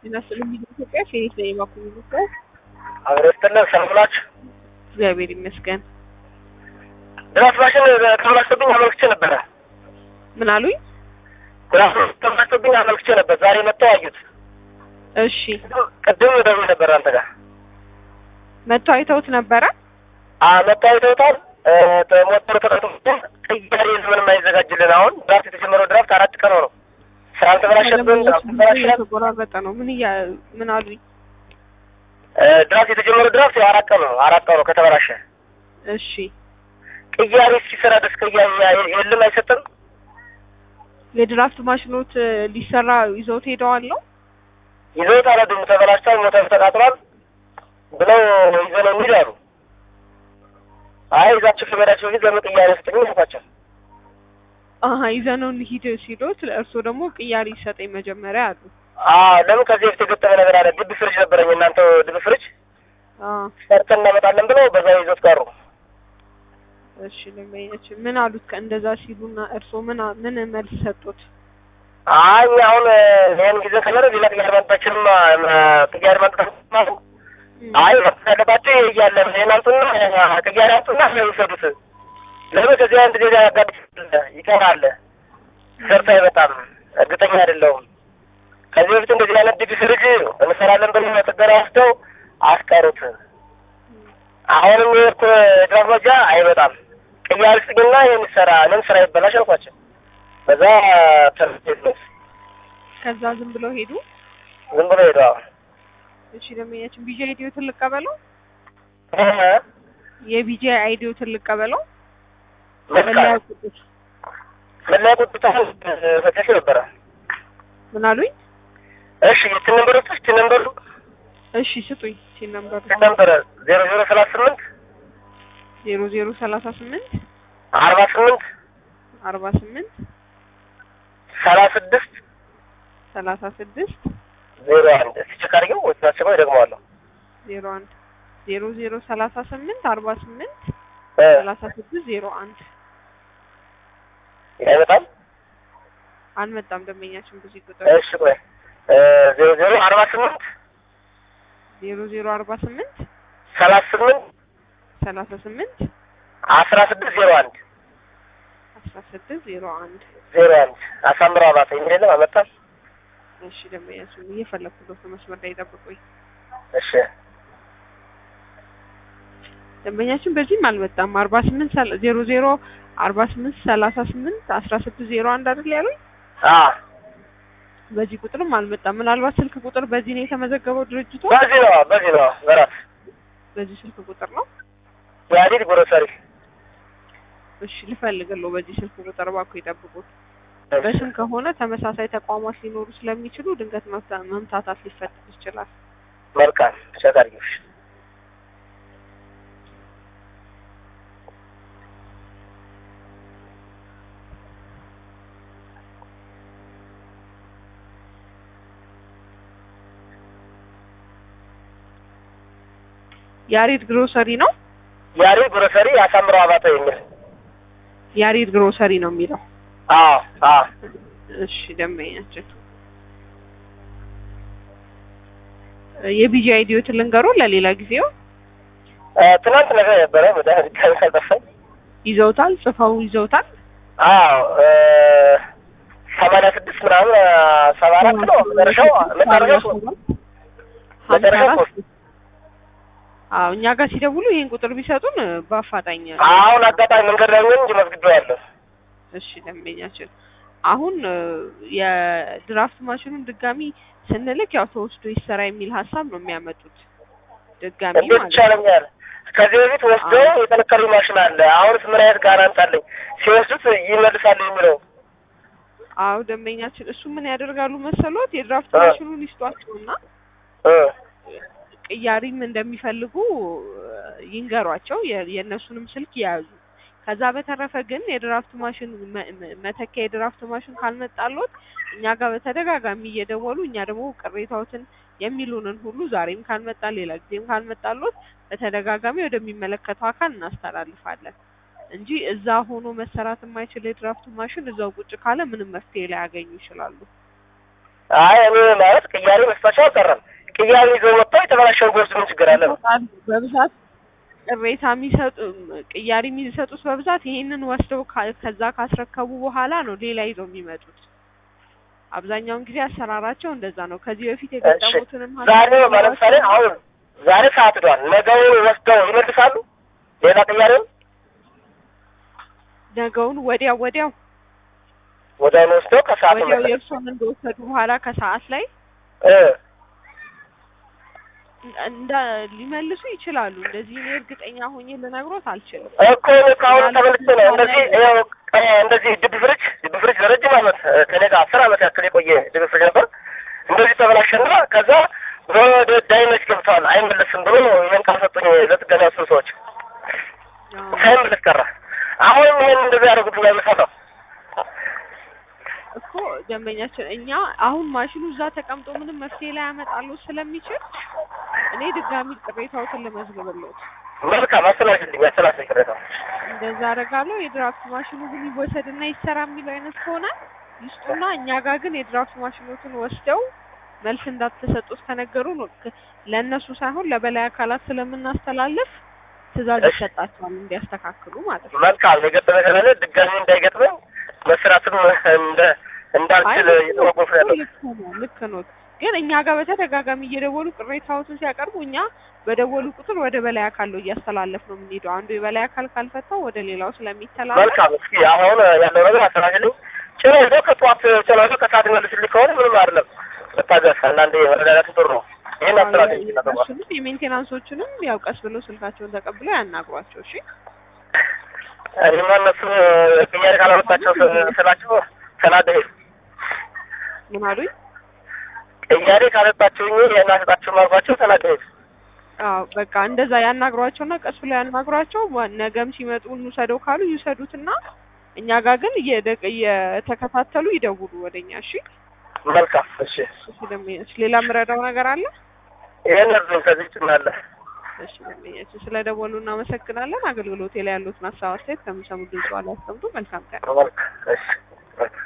ጤና ይስጥልኝ ኢትዮጵያ ፌኒት ነኝ የባኩ ሚኒስትር አብሮ ስትለን ሰላም ናችሁ? እግዚአብሔር ይመስገን ድራፍት ማሽን ተበላሽቶብኝ አመልክቼ ነበረ። ምን አሉኝ ድራፍት ተበላሽቶብኝ አመልክቼ ነበር። ዛሬ መጥተው አዩት። እሺ ቅድም ደውዬ ነበር አንተ ጋር መጥተው አይተውት ነበረ አ መጥተው አይተውታል። ሞተሩ ተቀጥቶ ቅያሬ ምንም አይዘጋጅልን። አሁን ድራፍት የተጀመረው ድራፍት አራት ቀን ነው። ስራ አልተበላሸብን ተበላሸ የተቆራረጠ ነው ምን እያ ምን አሉኝ ድራፍት የተጀመረው ድራፍት አራት ቀን ነው። አራት ቀን ነው ከተበላሸ እሺ ቅያሬ እስኪሰራ ድረስ ቅያሬ የለም አይሰጥም። የድራፍት ማሽኖት ሊሰራ ይዘውት ሄደዋል ነው ይዘውት አልሄዱም። ተበላሽቷል፣ ሞተሩ ተቃጥሏል ብለው ይዘው ነው የሚሄዱ አሉ። አይ ይዛችሁ ከመሄዳችሁ በፊት ለምን ቅያሬ ስጥኝ አልኳቸው። አሀ ይዘነው እንሂድ ሲሉት እርስዎ ደግሞ ቅያሪ ይሰጠኝ መጀመሪያ አሉ አዎ ለምን ከዚህ በፊት የገጠመ ነገር አለ። ድብ ፍሪጅ ነበረኝ እናንተ ድብ ፍሪጅ አ ሰርተን እናመጣለን ብለው በዛ ይዞት ቀሩ። እሺ ለማየች ምን አሉት ከእንደዛ ሲሉና እርስዎ ምን አ- ምን መልስ ሰጡት አይ እኛ አሁን ይህን ጊዜ ከለረ ሌላ ቅያሬ ማምጣችንም ቅያሬ ማምጣት አይ መፍትሄ ያለባቸው ይሄ እያለ ይሄን አምጡና ቅያሬ አምጡና ይውሰዱት። ለምን ከዚህ አንድ ሌላ ያጋድ ይቀራል ሰርቶ አይመጣም። እርግጠኛ አይደለሁም። ከዚህ በፊት እንደዚህ አይነት ዲፒ ፍሪጅ እንሰራለን ብለው ጥገና ወስደው አስቀሩት። አሁንም የሄድኩ የድራፍ መጃ አይመጣም። ቅያሬ ስጥኝና ይህን ይሰራ እኔም ስራ ይበላሽ አልኳቸው። በዛ ተርፌት ከዛ ዝም ብለው ሄዱ ዝም ብሎ ሄዱ። አሁን እሺ ለማየችን ቢጂ አይዲዮትን ልቀበለው የቢጂ አይዲዮትን ልቀበለው መለያ መልካም ቁጥር መለያ ቁጥር ፈተሽ ነበረ። ምን አሉኝ እሺ የትን ነምበር ውስጥ ትን ነምበሩ እሺ ስጡኝ ሲል ነበር ትን ነበረ ዜሮ ዜሮ ሰላሳ ስምንት ዜሮ ዜሮ ሰላሳ ስምንት አርባ ስምንት አርባ ስምንት ሰላሳ ስድስት ሰላሳ ስድስት ዜሮ አንድ እስቲ ቼክ አድርጌው ወይ ታስበው ይደግመዋለሁ። ዜሮ አንድ ዜሮ ዜሮ ሰላሳ ስምንት አርባ ስምንት እ ሰላሳ ስድስት ዜሮ አንድ አይመጣም። አልመጣም ደንበኛችን ብዙ ቁጥር እሺ ቆይ እ ዜሮ ዜሮ አርባ ስምንት ዜሮ ዜሮ አርባ ስምንት ሰላሳ ስምንት ሰላሳ ስምንት አስራ ስድስት ዜሮ አንድ አስራ ስድስት ዜሮ አንድ ዜሮ አንድ አሳምረው አባተ የሚል የለም አመጣም። እሺ ደንበኛችን እየፈለኩ ነው መስመር ላይ ጠብቁኝ እሺ ደንበኛችን በዚህም አልመጣም አርባ ስምንት ዜሮ ዜሮ አርባ ስምንት ሰላሳ ስምንት አስራ ስድስት ዜሮ አንድ አይደል ያሉኝ አ በዚህ ቁጥርም አልመጣም ምናልባት ስልክ ቁጥር በዚህ ነው የተመዘገበው ድርጅቱ በዚህ ነው በዚህ ነው በራስ በዚህ ስልክ ቁጥር ነው የአዲድ ግሮሰሪ እሺ ልፈልግልዎ በዚህ ስልክ ቁጥር እባክዎ ይጠብቁት በስም ከሆነ ተመሳሳይ ተቋማት ሊኖሩ ስለሚችሉ ድንገት መፍታ- መምታታት ሊፈጠር ይችላል መልካም ቼክ አድርጊው። እሺ ያሬድ ግሮሰሪ ነው የአዲድ ግሮሰሪ አሳምረው አባተ የሚል ያሬድ ግሮሰሪ ነው የሚለው አዎ አዎ እሺ ደንበኛችን የቢጂ አይዲዮትን ልንገሮ ለሌላ ጊዜው እ ትናንት ነገር ነበረ መድኃኒት ካልጠፋኝ ይዘውታል ጽፈው ይዘውታል አዎ እ ሰማንያ ስድስት ምናምን እ ሰባ አራት ነው መጨረሻው መጨረሻው መጨረሻው ሶስት አዎ እኛ ጋር ሲደውሉ ይህን ቁጥር ቢሰጡን እ በአፋጣኝ አሁን አጋጣሚ መንገድ ላይ ነኝ እንጂ መዝግቤዋለሁ። እሺ ደንበኛችን አሁን እ የድራፍት ማሽኑን ድጋሚ ስንልክ ያው ተወስዶ ይሰራ የሚል ሀሳብ ነው የሚያመጡት ድጋሚ እንዴት ማለት ነው ይቻለኛል? ከዚህ በፊት ወስደው የጠነከሩ ማሽን አለ። አሁንስ ምን አይነት ጋራንት አለኝ? ሲወስዱት ይመልሳሉ የሚለው አዎ ደንበኛችን እሱ ምን ያደርጋሉ መሰሎት የድራፍት እ ማሽኑን ይስጧቸውና እ ቅያሪም እንደሚፈልጉ እ ይንገሯቸው የ- የእነሱንም ስልክ የያዙ ከዛ በተረፈ ግን የድራፍት ማሽን መ- መ- መተኪያ የድራፍት ማሽን ካልመጣሎት እኛ ጋር በተደጋጋሚ እየደወሉ እኛ ደግሞ ቅሬታዎትን የሚሉንን ሁሉ ዛሬም ካልመጣ ሌላ ጊዜም ካልመጣሎት በተደጋጋሚ ወደሚመለከተው አካል እናስተላልፋለን እንጂ እዛ ሆኖ መሰራት የማይችል የድራፍት ማሽን እዛው ቁጭ ካለ ምንም መፍትሄ ላያገኙ ይችላሉ። አይ እኔ ማለት ቅያሬ መስጠታቸው አልቀረም። ቅያሬ ይዘው ወጥተው የተበላሸውን ቢወስዱ ምን ችግር አለ ነው? በብዛት ቅሬታ የሚሰጡ ቅያሪ የሚሰጡት በብዛት ይሄንን ወስደው ካ- ከዛ ካስረከቡ በኋላ ነው ሌላ ይዘው የሚመጡት። አብዛኛውን ጊዜ አሰራራቸው እንደዛ ነው። ከዚህ በፊት እሺ የገጠሙትንም ዛሬ ለምሳሌ አሁን ዛሬ ሰዓት ዷል ነገውን ወስደው ይመልሳሉ። ሌላ ቅያሬውን ነገውን ወዲያው ወዲያው ወዲያውኑ ወስደው ከሰዓት ወዲያው ይመለሳል። የእርሶን እንደወሰዱ በኋላ ከሰዓት ላይ እ እንደ ሊመልሱ ይችላሉ። እንደዚህ እኔ እርግጠኛ ሆኜ ልነግሮት አልችልም። እኮ እኔ ከአሁኑ ተመልሼ ነው እንደዚህ ይኸው እ እንደዚህ ድብ ፍሪጅ ድብ ፍሪጅ ለረጅም ዓመት እ ከእኔ ጋር አስር ዓመት ያክል የቆየ ድብ ፍሪጅ ነበር። እንደዚህ ተበላሸና ከዛ ወደ ዳይነች ገብተዋል አይመለስም ብሎ ይህን ቃል ሰጡኝ ለጥገና ያሱ ሰዎች አዎ። ሳይመለስ ቀረ። አሁንም ይህን እንደዚህ ያደርጉት አይመሰለው እኮ ደንበኛችን እኛ አሁን ማሽኑ እዛ ተቀምጦ ምንም መፍትሄ ላይ ያመጣሉ ስለሚችል እኔ ድጋሚ ቅሬታዎትን ልመዝግብልዎት መልካም አስተላልፍልኝ አስተላልፍልኝ ቅሬታ እንደዛ አደርጋለሁ። የድራፍት ማሽኑ ግን ይወሰድና ይሰራ የሚለው አይነት ከሆነ ይስጡና እኛ ጋር ግን የድራፍት ማሽኖትን ወስደው መልስ እንዳትሰጡት ከነገሩ ነው ክ- ለእነሱ ሳይሆን ለበላይ አካላት ስለምናስተላልፍ ትዕዛዝ እሺ። ይሰጣቸዋል እንዲያስተካክሉ ማለት ነው። መልካም የገጠመ ከሌለ ድጋሚ እንዳይገጥመኝ መስራትም እንደ እንዳልችል አይ የተወቁፍ ያለው ልክ ነው ልክ ነው። ግን እኛ ጋር በተደጋጋሚ እየደወሉ ቅሬታዎትን ሲያቀርቡ እኛ በደወሉ ቁጥር ወደ በላይ አካል ነው እያስተላለፍ ነው የምንሄደው። አንዱ የበላይ አካል ካልፈታው ወደ ሌላው ስለሚተላለፍ መልካም እስኪ አሁን ያለው ነገር አስተካክልኝ። ጭኖ ይዞ ከጠዋት ጭኖ ይዞ ከሰዓት ይመልስልኝ ከሆነ ምንም አይደለም። መታገስ አንዳንዴ መረዳዳት ጥሩ ነው። ይህን አስተካክልኝ ተባል እሱንም የሜንቴናንሶችንም ያው ቀስ ብለው ስልካቸውን ተቀብለው ያናግሯቸው። እሺ እኔማ እነሱ ቅያሬ ካላመጣቸው ስ- ስላቸው ተናደሄ ምን አሉኝ? ቅያሬ ካመጣችሁኝ ይህን አሰጣችሁም አልኳቸው ተናደሄ አዎ በቃ እንደዛ ያናግሯቸውና ቀስ ብለው ያናግሯቸው። ዋ- ነገም ሲመጡ እንውሰደው ካሉ ይውሰዱትና እኛ ጋር ግን እየደ- እየተከታተሉ ይደውሉ ወደኛ። እሺ መልካም እሺ። እሺ ደንበኛች፣ ሌላ የምረዳው ነገር አለ? ይህን እርዱኝ ከዚህ ጭናለ እሺ ደንበኛችን፣ ስለ ደወሉ እናመሰግናለን። አገልግሎቴ ላይ ያሉትን ሀሳብ አስተያየት ከሚሰሙ ድምጽ ላይ ያስቀምጡ። መልካም ቀን። መልካም እሺ መልካም